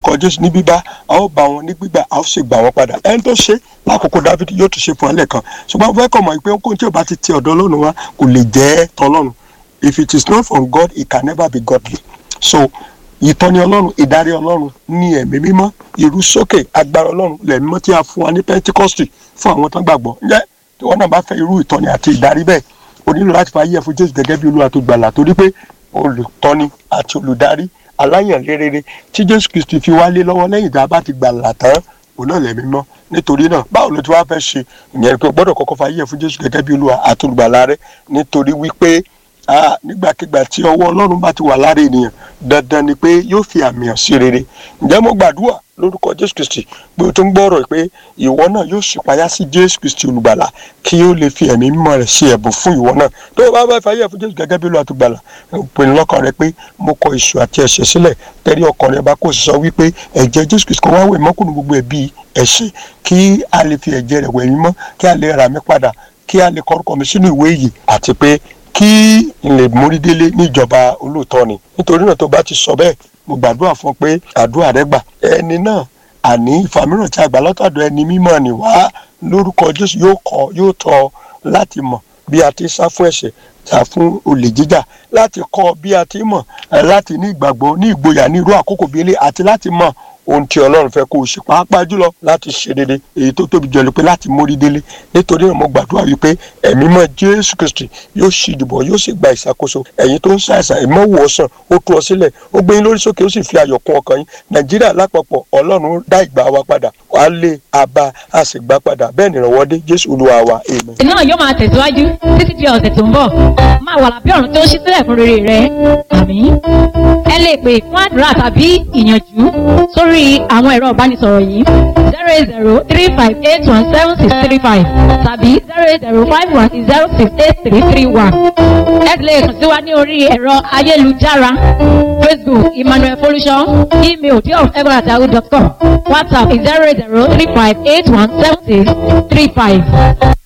lórúkọ jésù ní bíbá a ó bá wọn ní gbígbà a ó sì gbà wọn padà ẹni tó ṣe lákòókò dávid yóò tún ṣe fún ẹlẹ́kan ṣùgbọ́n fẹ́ kọ̀ mọ̀ pé kóhun tí ò bá ti ti ọ̀dọ̀ ọlọ́run wá kò lè jẹ́ tọlọ́run if it is not from God it can never be godly so ìtọ́ni ọlọ́run ìdarí ọlọ́run ní ẹ̀mí mímọ́ irú sókè agbára ọlọ́run lẹ̀mí mímọ́ tí a fún wa ní pentikọ́sì fún àwọn tó gbàgbọ́ ǹjẹ́ tí wọ́n náà bá fẹ́ irú ìtọ́ni àti ìdarí bẹ́ẹ̀ o nílò láti fa ayé ẹ̀ fún jésù gẹ́gẹ́ bí olúwa tó gbàlà torí pé olùtọ́ni àti olùdarí aláyànlérere tí jésù kristi fi wálé lọ́wọ́ lẹ́yìn tá a bá ti gbàlà tán òun náà lẹ̀mí mọ́ nítorí náà báwo ló ti wá fẹ́ ṣe ìyẹn pé o gbọ́dọ̀ kọ́kọ́ fa ayé ẹ̀ fún jésù gẹ́gẹ́ bí olúwa àti olùgbàlà rẹ nítorí wípé nígbàkigbà tí ọwọ́ ọlọ́run bá ti wà lára ènìyàn dandan ni pé yóò fi àmì hàn sí rere ǹjẹ́ mo gbàdúrà lórúkọ jésù kristi pé o tún gbọ́rọ̀ pé ìwọ náà yóò ṣípayá sí jésù kristi olùgbàlà kí ó lè fi ẹ̀mí mímọ́ rẹ̀ ṣe ẹ̀bùn fún ìwọ náà tó o bá bá fàyè fún jésù gẹ́gẹ́ bí olúwa tó gbàlà pinnu lọ́kàn rẹ pé mo kọ ìṣù àti ẹ̀ṣẹ̀ sílẹ̀ tẹ́rí ọkàn rẹ bá kò sọ wípé ẹ̀jẹ̀ jésù kristi kan wá wẹ̀ mọ́kùnrin gbogbo ẹ̀bí ẹ̀ṣẹ̀ kí a lè fi ẹ̀jẹ̀ rẹ̀ wẹ̀ mí mọ́ kí a lè rà mí padà kí a lè kọ́rùkọ mi sínú ìwé yìí àti pé kí n lè mórí délé níjọba olóòótọ́ ni nítorí náà tó bá ti sọ bẹ́ẹ̀ mo gbàdúrà fún pé àdúrà rẹ gbà ẹni náà àní ìfàmìíràn tí a gbà lọ́tọ̀dọ̀ ẹni mímọ́ ni wá lórúkọ jésù yóò kọ́ yóò tọ́ láti mọ̀ bí a ti sá fún ẹ̀ṣẹ̀ sá fún olè jíjà láti kọ́ bí a ti mọ̀ láti ní ìgbàgbọ́ ní ìgboyà ní irú àkókò bíi ilé àti láti mọ̀ ohun tí ọlọ́run fẹ́ kó o ṣe pàápàá jùlọ láti ṣe dédé èyí tó tóbi jọ ni pé láti mórí délé nítorí náà mo gbàdúrà wípé ẹ̀mí mọ́ jésù kristi yóò ṣì dìbò yóò sì gba ìṣàkóso ẹ̀yin tó ń ṣàìsàn ẹ̀mọ́ wò ó sàn ó tú ọ sílẹ̀ ó gbé yín lórí sókè ó sì fi ayọ̀ kún ọkàn yín nàìjíríà lápapọ̀ ọlọ́run dá ìgbà wa padà wà á lé àbá a sì gbà padà bẹ́ẹ̀ ni ìrànwọ́ dé jésù olúwa wa amen. ètò náà yóò máa tẹ̀síwájú títí di ọ̀sẹ̀ tó ń bọ̀ máa wà lábẹ́ ọ̀run tó ń ṣí sílẹ̀ fún rere rẹ àmín. ẹ lè pè fún àdúrà tàbí ìyànjú sórí àwọn ẹ̀rọ ìbánisọ̀rọ̀ yìí zero eight zero three five eight one seven six three five tàbí zero eight zero five one zero six eight three three one. ẹ lè kàn sí wa ní orí ẹ̀rọ ayélujára facebook emmanuel folusho email diof.com whatsapp zero eight zero three five eight one seven six three five.